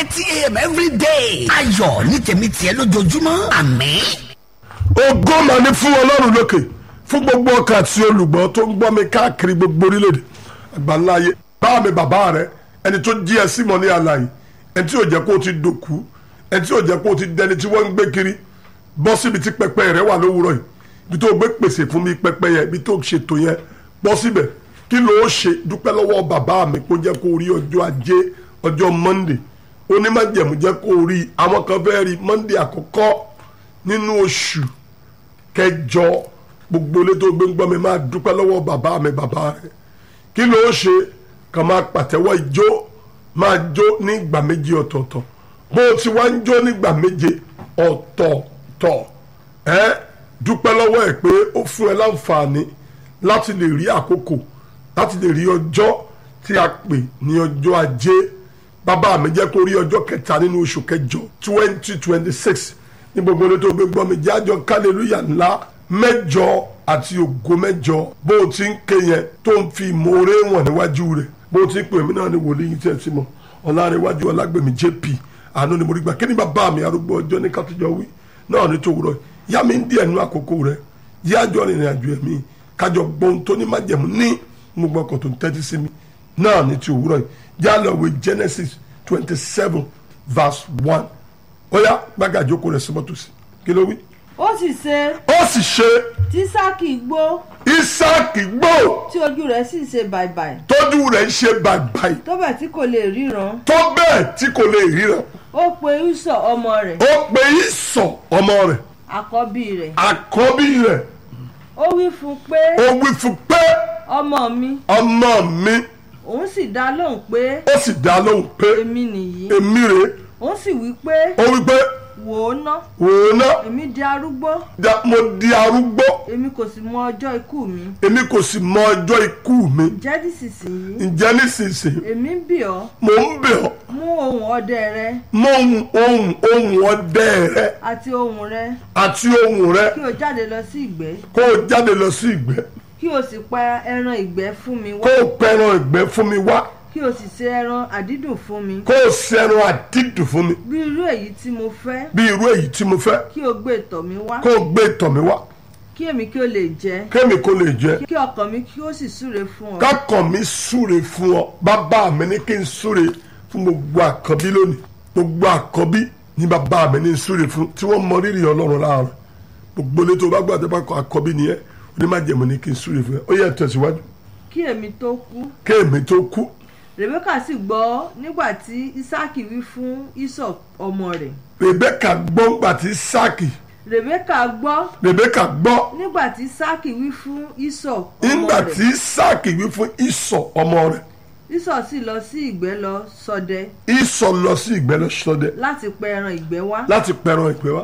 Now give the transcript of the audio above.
thirty a.m. every day. ayọ̀ ní tèmi tiẹ̀ lójoojúmọ́ àmín. ògo mà ní fún ọlọ́run lókè fún gbogbo ọkàn àti olùgbọ́ tó ń gbọ́ mi káàkiri gbogbo orílẹ̀-èdè àgbáńláyé bá mi bàbá rẹ ẹni tó jí ẹ símọ́ ní àlàyé ẹni tí ò jẹ́ kó o ti dòkú ẹni tí ò jẹ́ kó o ti dẹni tí wọ́n ń gbé kiri bọ́ síbi tí pẹpẹ rẹ wà lówùrọ̀ yìí ibi tó gbé pèsè fún mi pẹpẹ yẹn ibi tó ṣètò yẹn bọ́ síbẹ̀ kí ló ó ṣe dúpẹ́ lọ́wọ́ bàbá mi kó jẹ́ kó o rí ọjọ́ ajé ọjọ́ monday onímọ̀jẹ̀mú jẹ́ kó o rí àwọn kan fẹ́ rí monday àkọ́kọ́ nínú oṣù kẹjọ gbogbo ilé tó gbé ń gbọ́ mi máa dúpẹ́ lọ́wọ́ bàbá mi bàbá rẹ̀ kí ló ṣe kàn máa pàtẹ́wọ́ ijó máa jó ní ìgbà méje ọ̀tọ̀ọ̀tọ̀ bó o ti wá ń jó nígbà méje ọ̀tọ̀ọ̀tọ̀ ẹ dúpẹ́ lọ́wọ́ ẹ̀ pé ó fún ẹ láǹfààní láti lè rí àkókò láti lè rí ọjọ́ tí a pè ní ọjọ́ ajé bàbá mi jẹ́ kó rí ọjọ́ kẹta nínú oṣù kẹjọ twenty twenty six ní gbogbo ilé tó gbé gbọ́ mi jájọ kálẹ̀lúyà ńlá mẹ́jọ àti ògo mẹ́jọ bó o ti ń ké yẹn tó ń fi ìmoore wọn níwájú rẹ̀ bó o ti ń pè mí náà ní wòlíì yìí tẹ̀ sí mọ́ ọ̀làrẹ̀wájú ọ̀làgbèmí jp àánú ni mo rí gbà kí ni bàbá mi arúgbó ọjọ́ ní kátó wí náà ní tòwúrọ̀ yá mi ń díẹ̀ nú àkókò rẹ̀ yájọ́ rìnrìn àjò ẹ̀mí kájọ gbọ́n tó ní májẹ̀mú ní gbogbo ọkọ̀ tó ń tẹ́tí sí mi náà ní ti òwúrọ̀ yìí jálọ̀wé genesis twenty seven verse one ó yá gbága ìjókòó rẹ̀ síbọ̀ tó sí kí ló wí. ó sì ṣe ó sì ṣe tí sáàkì gbó isaac gbó tí ojú rẹ̀ sì ṣe bàìbàì tójú rẹ̀ ń ṣe bàìbàì tó bẹ̀ tí kò lè ríran tó bẹ́ẹ̀ tí kò lè ríran ó pe ìsọ̀ ọmọ rẹ̀ ó pe ìsọ̀ ọmọ rẹ̀ àkọ́bí rẹ̀ àkọ́bí rẹ̀ ó wí fún un pé ó wí fún pé ọmọ mi ọmọ mi òun sì dá lóhùn pé ó sì dá lóhùn pé èmi nìyí èmi rèé òun sì wí pé ó wí pé wò ó ná wò ó ná èmi di arúgbó da- mo di arúgbó èmi kò sì mọ ọjọ́ ikú mi èmi kò sì mọ ọjọ́ ikú mi jẹ́ nísinsìnyí ǹjẹ́ nísinsìnyí èmi ń bì ọ́ mò ń bẹ̀ ọ́ mú ohùn ọdẹ rẹ mọ ohun ohun ohun ọdẹ rẹ àti ohùn rẹ àti ohun rẹ kí o jáde lọ sí ìgbẹ́ kó o jáde lọ sí ìgbẹ́ kí o sì pa ẹran ìgbẹ́ fún mi kó wá o pẹran ìgbẹ́ fún mi wá kí o sì ṣe ẹran àdídùn fún mi kó o sẹran àdídùn fún mi bí irú èyí tí mo fẹ́ bí irú èyí tí mo fẹ́ kí o gbé ìtọ̀ mi wá kó o gbé ìtọ̀ mi wá kí èmi kí o lè jẹ kémi kó lè jẹ kí ọkàn mi kí o sì súre fún ọ kákàn mi súre fún ọ bàbá mi ní kí n súre fún gbogbo àkọ́bí lónìí gbogbo àkọ́bí ní bàbá mi ní n súre fún tí wọ́n mọ rírì ọlọ́run láàárọ̀ gbogbo ilé tó bá gbàdé bá kọ àkọ́bí nìyẹn onímọ̀jẹ̀mọ̀ ní kí n súre fún ẹ ó yẹ tẹ̀síwájú kí èmi tó kú kéèmí tó kú rebeka sì gbọ́ nígbà tí isaki wí fún isọ ọmọ rẹ̀ rebeka gbọ́ ńgbà tí sáàkì rebeka gbọ́ rebeka gbọ́ nígbà tí isaki wí fún isọ ọmọ ńgbà rẹ̀ tí sáàkì wí fún ìsọ̀ ọmọ rẹ̀ isọ sì lọ sí ìgbẹ́ lọ ṣọdẹ ìsọ̀ lọ sí ìgbẹ́ lọ sọdẹ láti pa ẹran ìgbẹ́ wá láti pẹran ìpè wá